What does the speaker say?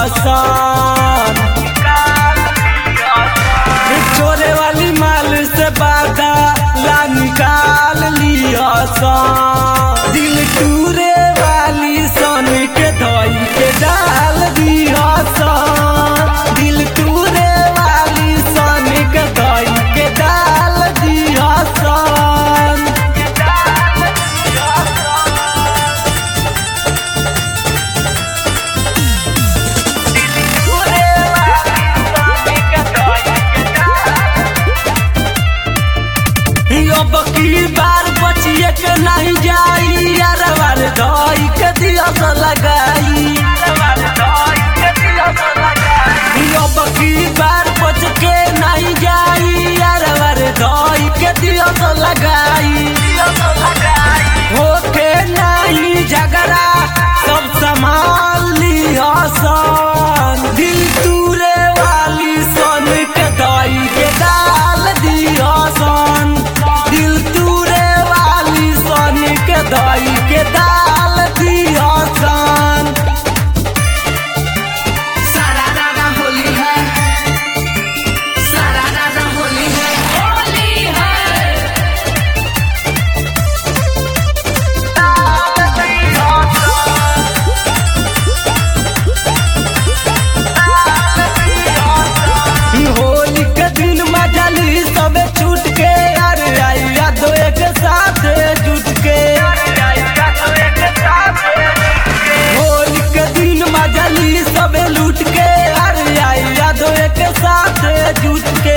सन चोरे वाली माल से बाधा ला निकाल लिया सन दिल टूरे वाली सन के धोई के डाल दिया सन दिल टूरे वाली सन के धोई के डाल दिया सन अब की बार बचिए के नहीं जाई यार बार धोई के दिया तो लगाई अब की बार बच के नहीं जाई यार बार धोई के दिया तो लगाई होके नहीं झगड़ा सब संभाल लिया सन दिल तूरे वाली सन के दाई के डाल दिया सन दिल तूरे वाली सन के दाई के डाल दिया सन सारा रारा होली है सारा रारा होली है होली है होली के दिन मजली सबे छूट के यार आई यादो एक साथ जुट के होली के दिन मजली सबे लूट के यार आई यादो एक साथ जुट के